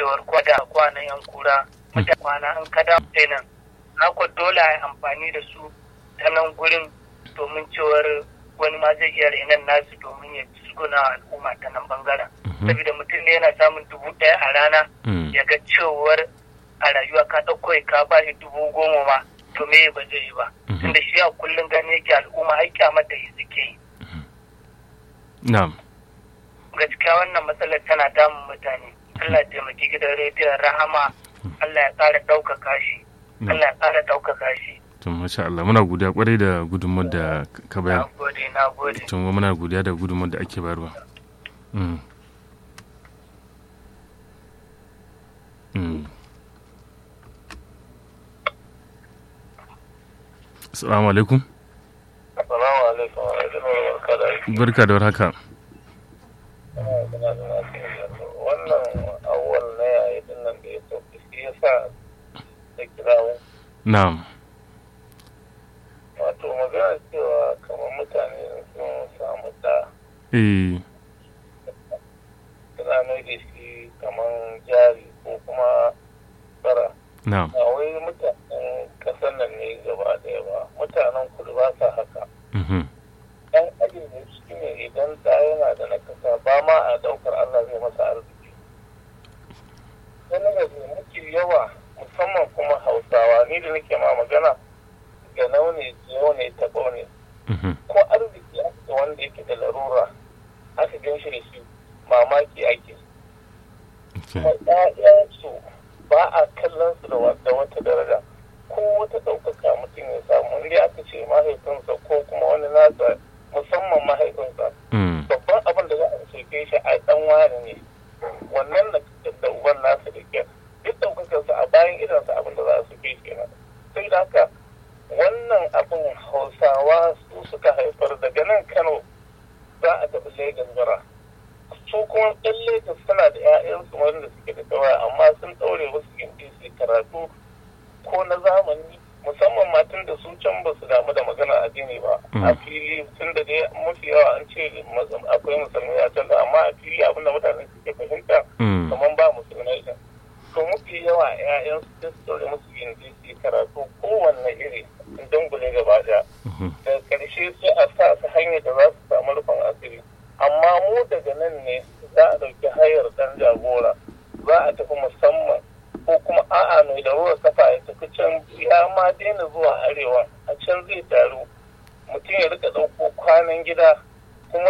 cewar kwada kwanan yan kura mutane kwana an kada kenan haka dole a yi amfani da su ta nan gurin domin cewar wani ma zai iya renon nasu domin ya suguna al'umma ta nan bangaren saboda mutum ne yana samun dubu ɗaya a rana ya ga cewar a rayuwa ka ɗauko ka ba shi dubu goma ma to me ba zai yi ba tunda shi a kullum gani yake al'umma ai kyamata yi suke yi na'am gaskiya wannan matsalar tana damun mutane Allah ya taimaki gidan rediyon rahama Allah ya ƙara ɗaukaka shi Allah ya ƙara ɗaukaka shi to masha Allah muna godiya kwarai da gudunmawar da ka bayar na gode na gode to muna godiya da gudunmawar da ake bayarwa mm. Mm. Assalamu alaikum. Assalamu alaikum. Barka da aiki. Barka da warhaka. Wannan awwal na yayi din nan da ya sauke shi yasa da kirawo. Na'am. Wato magana cewa kamar mutane sun samu da Eh. suna mai da shi kamar jari ko kuma tsara. Na'am. Ba wai mutanen ƙasar nan ne gaba ɗaya ba. Mutanen kudu ba sa haka. Mhm. ɗan ajin ne shi ne idan da yana da nakasa ba ma a ɗaukar Allah zai masa arziki. Wani da mafi yawa musamman kuma hausawa ni da nake ma magana ga naune yau ne taɓo ne Mhm. ko arziki aka wanda yake da larura aka gan shi da shi mamaki ake Okay. kuma ƴaƴansu ba a kallon su da wa- da wata daraja ko wata ɗaukaka mutum ya samu inda aka ce mahaifinsa ko kuma wani nasa musamman mahaifinsa Mm. babban abin da za a soke shi a ɗan wani ne wannan da da uban nasa da ke duk ɗaukakarsa a bayan idansa abin da za a soke shi kenan sai da haka wannan abin hausawa su suka haifar daga nan kano za a tafi Legas bara su kuma ɗan Legas suna da 'ya'yansu wanda suke da kawai amma sun ɗaure wasu gindi su karatu ko na zamani musamman matan da su can ba su damu da magana addini ba a fili tun da dai mafi yawa an ce mazam- akwai musulmai a can da amma a fili abin da mutane suke fahimta Mm. kamar ba musulmai din to mafi yawa 'ya'yan su sai su ɗaure musu gindi su yi karatu kowanne iri dangule gaba ɗaya Mhm. daga ƙarshe sai a sa su hanyar da za su samu rufin asiri amma mu daga nan ne za a ɗauki hayar ɗan jagora za a tafi musamman ko kuma a'a mai larura kafa ya tafi can ya ma daina zuwa arewa a can zai taru mutum ya rika ɗauko kwanan gida kuma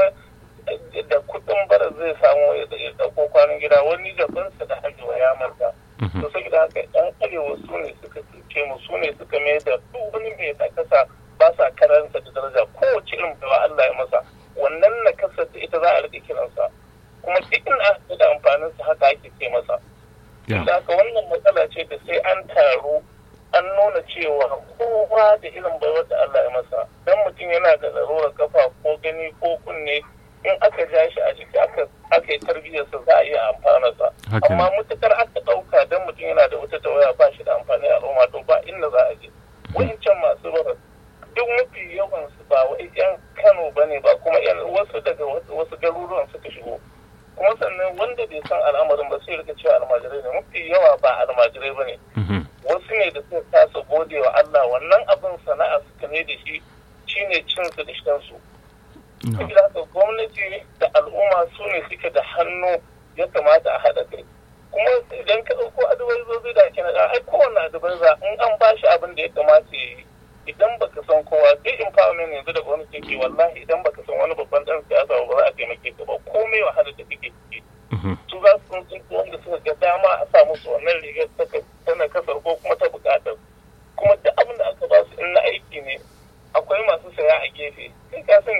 da kuɗin bara zai samu ya ɗauko kwanan gida wani jabansa da hajjiwa ya manta Mhm. to saboda haka yan arewa su ne suka cuce mu su ne suka mai da duk wani mai nakasa ba sa karansa da daraja kowace irin bawa Allah ya masa wannan nakasar da ita za a rike kiransa kuma duk in aka da amfanin sa haka ake ce masa Yeah. da haka wannan matsala ce da sai an taru an nuna cewa kowa da irin baiwar da Allah ya masa dan mutum yana da larurar kafa ko gani ko kunne in aka ja shi a jiki aka aka yi tarbiyyarsa za a iya amfanarsa Haka ne. amma mutukar aka ɗauka don mutum yana da wata tawaya ba shi da amfani a al'umma to ba inda za a je wancan masu bara duk mafi yawan su ba wai yan Kano ba ne ba kuma yan wasu daga wasu wasu garuruwan suka shigo kuma sannan wanda bai san al'amarin ba sai rika cewa almajirai ne mafi yawa ba almajirai ba ne Mhm. wasu ne da suka kasa gode wa Allah wannan abin sana'a suka ne da shi shine cin su da shan su No. saboda haka gwamnati da al'umma su ne suke da hannu ya kamata a haɗa kai kuma idan ka ɗauko adabaizozi da ake naɗa ai kowane adabaiza in an ba shi abin da ya kamata ya yi idan baka san kowa duk empowerment yanzu da gwamnati ke wallahi idan baka san wani babban ɗan siyasa ba za a taimake ka ba komai wahala da kake ciki Mhm. su za su tsinci wanda suka ga dama a sa musu wannan rigar ta ta na kasar ko kuma ta bukatar kuma duk abin da aka ba su in na aiki ne akwai masu saya a gefe kai ka san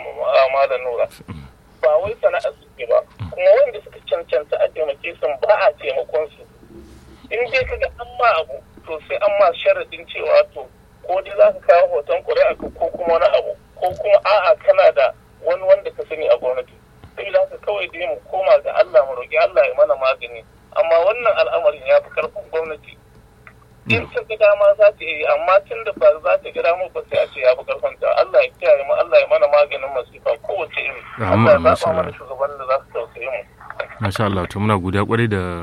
ma da nura ba wai sana'a suke ba kuma wanda suka cancanta a taimake su ba a taimakon su in dai ka ga an ma abu to sai an ma sharadin cewa to ko dai za ka kawo hoton ƙuri'a ko kuma wani abu ko kuma a'a kana da wani wanda ka sani a gwamnati saboda haka kawai dai mu koma ga Allah mu roƙi Allah ya mana magani amma wannan al'amarin ya fi karfin gwamnati in ta ga dama za ta yi amma tun da ba za ta ga dama ba sai a ce ya fi karfin ta Allah ya kiyaye mu Allah ya mana maganin masifa kowace iri Amin, Allah ya amin, zaɓa mana sallallahu. shugaban da za su tausaye mu Masha Allah to muna godiya kwarai da